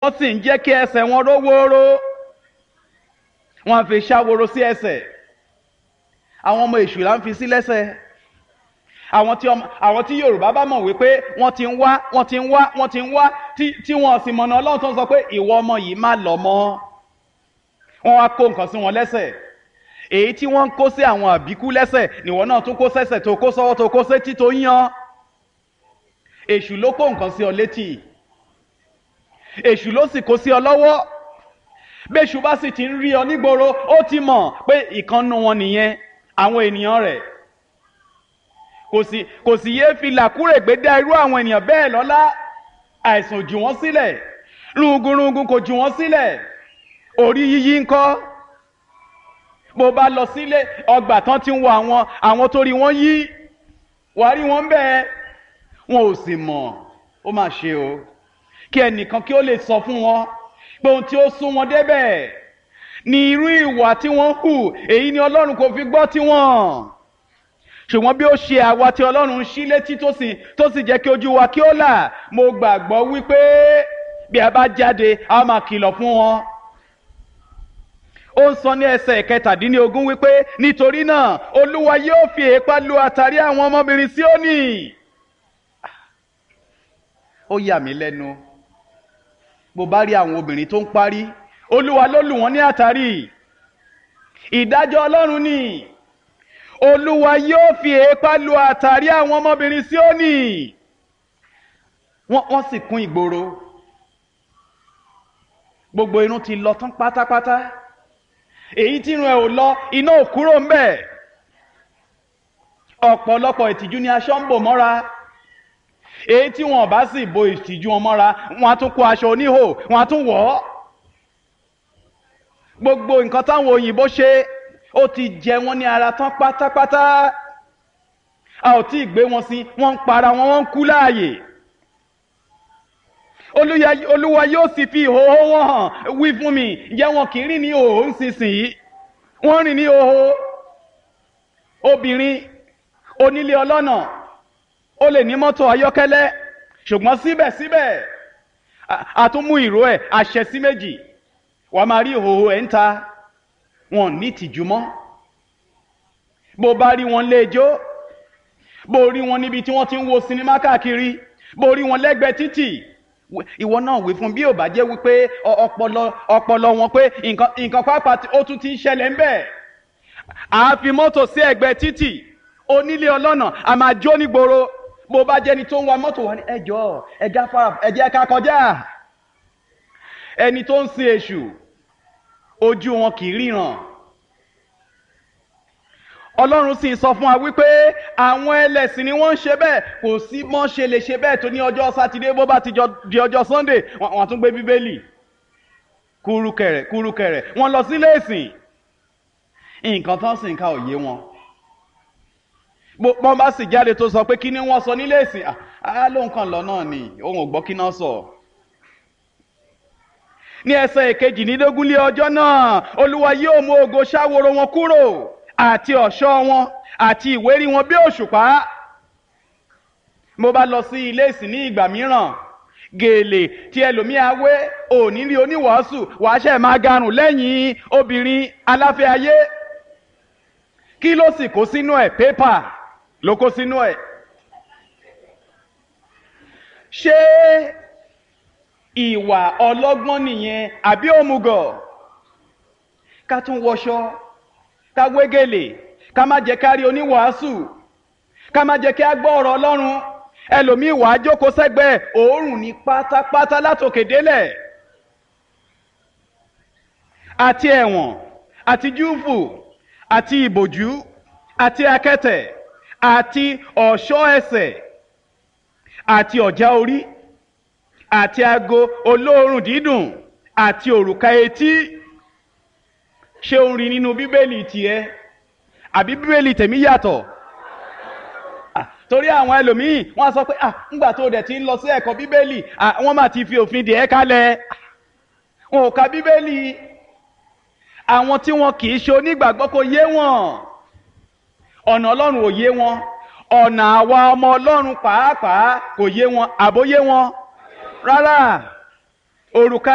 wọ́n sì ń jẹ́ kí ẹsẹ̀ wọn ró wóró wọ́n fi ṣàwòrò sí ẹsẹ̀ àwọn ọmọ èṣù là ń fi sí lẹ́sẹ̀ àwọn tí ọmọ àwọn tí yorùbá bá mọ̀ wípé wọ́n ti ń wá wọ́n ti ń wá wọ́n ti ń wá tí tí wọ́n sì mọ̀nà ọlọ́run tó ń sọ pé ìwọ ọmọ yìí má lọ mọ́ wọ́n wá kó nǹkan sí wọn lẹ́sẹ̀ èyí tí wọ́n ń kó sí àwọn àbíkú lẹ́sẹ̀ nìwọ náà tún kó sẹ́sẹ̀ tó kó sọ́wọ́ tó kó sétí tó yan èṣù ló kó nǹkan sí ọ létí èṣù ló sì kó sí ọ lọ́wọ́ bẹ́ṣù bá sì ti ń rí ọ nígboro ó ti mọ̀ pé ìkànnù wọn nìyẹn àwọn ènìyàn rẹ̀ kò sì kò sì yéé fi làkúrègbé dá irú àwọn ènìyàn bẹ́ẹ̀ lọ́lá àìsàn jù wọ́n sílẹ̀ rungunrungun kò jù wọ́n sílẹ̀ orí yíyí ńkọ́ bó bá lọ sílé ọgbà tán ti ń wo àwọn àwọn tó rí wọn yí wàá rí wọn bẹ́ẹ̀ wọn ò sì mọ̀ ó mà ṣe o kí ẹnìkan kí ó lè sọ fún wọn pé ohun tí ó sún wọn débẹ̀ ni irú ìwà tí wọ́n hù èyí ni ọlọ́run kò fi gbọ́ tiwọn ṣùgbọ́n bí ó ṣe àwa tí ọlọ́run ṣí létí tó sì tó sì jẹ́ kí ojú wa kí ó là mo gbàgbọ́ wípé bí a bá jáde a máa kìlọ̀ fún wọn ó ń sọ ní ẹsẹ̀ kẹtàdínlógún wípé nítorí náà olúwa yóò fi èépá lu àtàrí àwọn ọmọbìnrin Síónì ó yà mí lẹ́nu bó bá rí àwọn obìnrin tó ń parí olúwa ló lù wọ́n ní àtàrí ìdájọ́ ọlọ́run ni olúwa yóò fi èépá lu àtàrí àwọn ọmọbìnrin Síónì wọ́n sì kún ìgboro gbogbo irun ti lọ tán pátápátá èyí tí irun ẹ̀ ò lọ iná ò kúrò ń bẹ̀ ọ̀pọ̀lọpọ̀ ìtìjú ni aṣọ ń bò mọ́ra èyí tí wọn bá sì bo ìtìjú wọn mọ́ra wọn á tún kó aṣọ oníhò wọn á tún wọ̀ ọ́ gbogbo nǹkan táwọn òyìnbó ṣe ó ti jẹ wọn ní ara tán pátápátá a ò tí ì gbé wọn sí wọn ń para wọn wọn ń kú láàyè olúwa yóò sì fi ìhòòhò wọn hàn wí fún mi jẹ́ wọn kì í rìn ní ìhòòhò nísinsìnyí wọ́n rìn ní ìhòòhò obìnrin onílé ọlọ́nà ó lè ní mọ́tò ayọ́kẹ́lẹ́ ṣùgbọ́n síbẹ̀síbẹ̀ àtúnmú ìró ẹ̀ àṣẹ sí méjì wà á máa rí ìhòòhò ẹ̀ ń ta wọn ní tìjú mọ́ bó bá rí wọn léjó bó rí wọn níbi tí wọ́n ti ń wo sinimá káàkiri bó rí wọn lẹ́gbẹ̀ẹ́ títì ìwọ náà wí fún bí ò bá jẹ́ wípé ọpọlọ ọpọlọ wọn pé nǹkan nǹkan pápá ó tún ti ń ṣẹlẹ̀ ń bẹ̀ àá fi mọ́tò sí ẹ̀gbẹ́ títì onílé ọlọ́nà a máa jó nígboro bó bá jẹ́ni tó ń wa mọ́tò wa ní ẹjọ́ ẹja fara ẹjẹ́ ká kọjá ẹni tó ń sin èṣù ojú wọn kì í ríran ọlọ́run sì sọ fún wa wípé àwọn ẹlẹ́sìn ni wọ́n ń ṣe bẹ́ẹ̀ kò sí mọ́ ṣe lè ṣe bẹ́ẹ̀ tó ní ọjọ́ sátidé bó bá ti di ọjọ́ sunday wọ́n á tún gbé bíbélì kúrúkẹrẹ kúrúkẹrẹ wọ́n lọ sílé ìsìn nǹkan tán sì ń ka òye wọn bọ́n bá sì jáde tó sọ pé kí ni wọ́n sọ nílé ìsìn á ló ń kàn lọ náà ni òun ò gbọ́ kí náà sọ. ní ẹsẹ̀ ìkejìlélógún lé ọjọ́ náà olúwa yóò mú ògo ṣáworo wọn kúrò àti ọ̀ṣọ́ wọn àti ìwérí wọn bí òṣùpá. mo bá lọ sí ilé ìsìn ní ìgbà mìíràn gèlè tí ẹlòmíà wé òní rí oníwàásù wàá ṣe máa garùn lẹ́yìn obìnrin aláfẹ́ ayé kí ló sì kó sínú ẹ̀ pépà ló kó sínú ẹ̀. ṣé ìwà ọlọ́gbọ́n nìyẹn àbí òmùgọ̀ ká tún wọṣọ ká wégele ká má jẹ́ ká rí oníwàásù ká má jẹ́ kí á gbọ́ ọ̀rọ̀ ọlọ́run ẹlòmíì wà á jókòó sẹ́gbẹ̀ẹ́ òórùn ní pátápátá látòkè délẹ̀ àti ẹ̀wọ̀n àti júùfù àti ìbòjú àti akẹ́tẹ̀ àti ọ̀ṣọ́ ẹsẹ̀ àti ọ̀já orí àti ago olóòórùn dídùn àti òrùka etí ṣé o rí nínú bíbélì tiẹ̀ àbí bíbélì tèmi yàtọ̀ torí àwọn ẹlòmíì wọ́n á sọ pé ah ńgbà tó dẹ̀ ti ń lọ sí ẹ̀kọ́ bíbélì wọ́n máa ti fi òfin dìé kalẹ̀ wọn ò ka bíbélì àwọn tí wọn kì í ṣe onígbàgbọ́ kò yé wọn ọ̀nà ọlọ́run ò yé wọn ọ̀nà àwa ọmọ ọlọ́run pàápàá kò yé wọn àbóyé wọn rárá òrùka